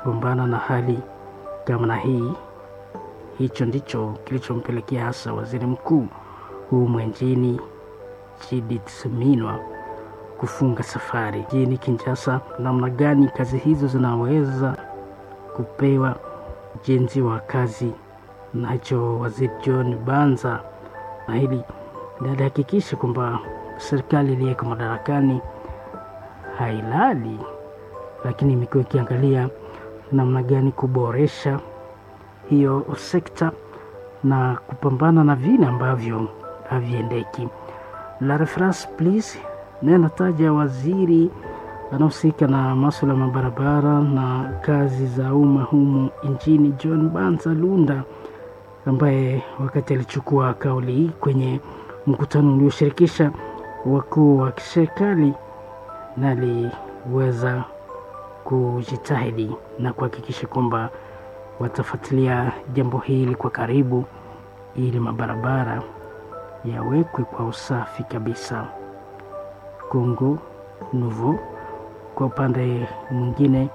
kupambana na hali kama na hii. Hicho ndicho kilichompelekea hasa waziri mkuu huu mwenjini Judith Suminwa kufunga safari jini Kinshasa. Namna gani kazi hizo zinaweza kupewa ujenzi wa kazi nacho waziri John Banza, na hili linahakikisha kwamba serikali iliyeko madarakani hailali, lakini imekuwa ikiangalia namna gani kuboresha hiyo sekta na kupambana na vile ambavyo haviendeki. La reference please, nataja waziri anahusika na masuala ya mabarabara na kazi za umma humu nchini John Banza Lunda, ambaye wakati alichukua kauli hii kwenye mkutano ulioshirikisha wakuu wa kiserikali na aliweza kujitahidi na kuhakikisha kwamba watafuatilia jambo hili kwa karibu ili mabarabara yawekwe kwa usafi kabisa. Kongo Nouveau kwa upande mwingine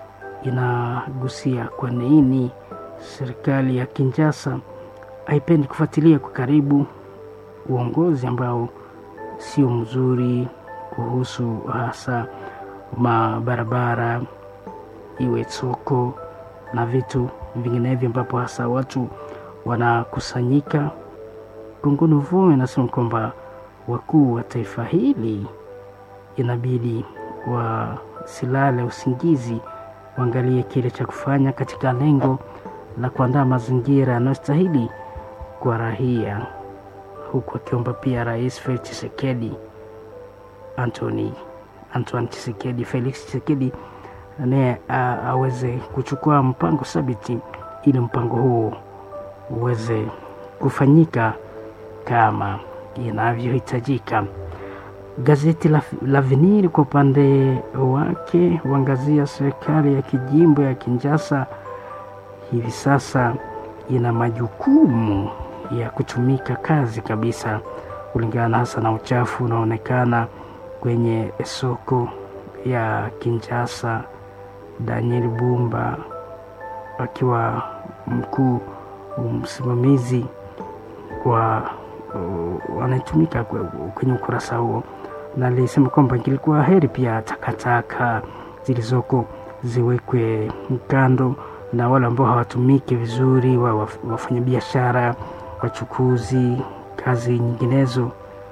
inagusia kwa nini serikali ya Kinshasa haipendi kufuatilia kwa karibu uongozi ambao sio mzuri kuhusu hasa mabarabara, iwe soko na vitu vinginevyo, ambapo hasa watu wanakusanyika. Kongo Nouveau inasema kwamba wakuu wa taifa hili inabidi wasilale usingizi, waangalie kile cha kufanya katika lengo la kuandaa mazingira yanayostahili kwa raia, huku akiomba pia Rais Felix Tshisekedi Anthony Antoine Tshisekedi Felix Tshisekedi naye aweze kuchukua mpango thabiti ili mpango huo uweze kufanyika kama inavyohitajika. Gazeti la L'Avenir kwa upande wake huangazia serikali ya kijimbo ya Kinshasa hivi sasa ina majukumu ya kutumika kazi kabisa, kulingana hasa na uchafu unaonekana kwenye soko ya Kinshasa. Daniel Bumba akiwa mkuu msimamizi wa wanatumika kwenye ukurasa huo, na alisema kwamba kilikuwa heri pia takataka zilizoko ziwekwe kando na wale ambao hawatumiki vizuri, wa wafanyabiashara, wachukuzi, kazi nyinginezo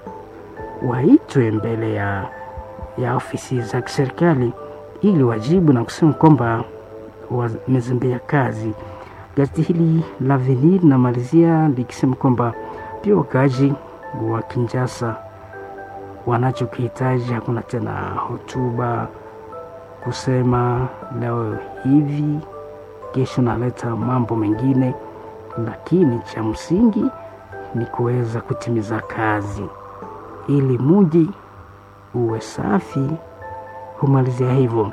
waitwe mbele ya, ya ofisi za kiserikali ili wajibu na kusema kwamba wamezembea kazi. Gazeti hili la Avenir namalizia likisema kwamba pia wakaaji wa Kinshasa wanachokihitaji hakuna tena hotuba kusema leo hivi kesho naleta mambo mengine, lakini cha msingi ni kuweza kutimiza kazi ili muji uwe safi. Humalizia hivyo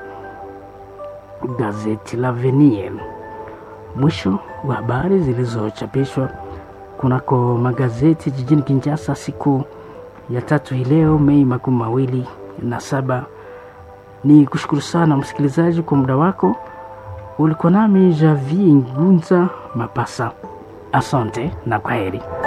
gazeti la Avenir. Mwisho wa habari zilizochapishwa kunako magazeti jijini Kinshasa siku ya tatu hii leo Mei makumi mawili na saba. Ni kushukuru sana msikilizaji kwa muda wako. Ulikuwa nami Javi Ngunza Mapasa. Asante na kwaheri.